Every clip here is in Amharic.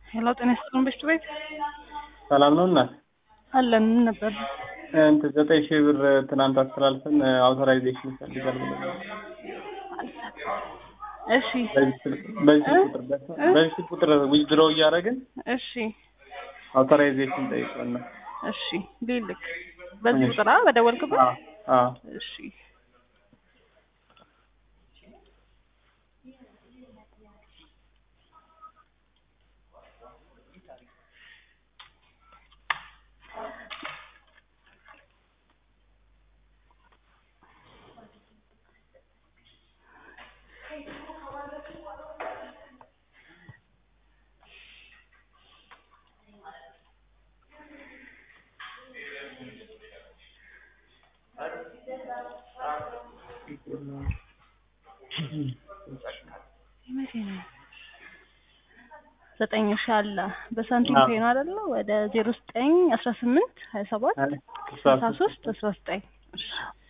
ሄሎ ጤና ይስጥልን በሽቱ ቤት ሰላም ነው እናት? አለን ምን ነበር? እንትን ዘጠኝ ሺህ ብር ትናንት አስተላልፈን አውቶራይዜሽን ይፈልጋል ብለን እሺ በዚህ ስልክ- በዚህ እ? ቁጥር ደርሰን- እ? በዚህ ቁጥር ዊዝድሮ እያደረግን እሺ አውቶራይዜሽን ጠይቀን ነው። እሺ ሊልክ በዚህ እሺ። ቁጥር አ በደወልክበት አዎ አዎ እሺ መቼ ነው? ዘጠኝ ሺ አለ በሳንቲም አዎ። ፔ ነው አይደለ? ወደ ዜሮ ዘጠኝ አስራ ስምንት ሀያ ሰባት አይ፣ ስልሳ ሶስት አስራ ዘጠኝ እሺ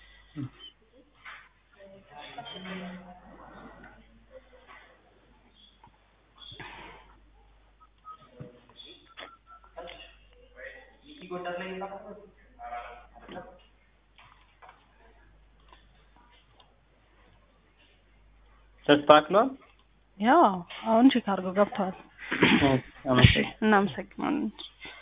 ተስተካክሏል። ያው አሁን ቼክ አድርገው ገብተዋል። አመሰግናለሁ። እናመሰግናለን።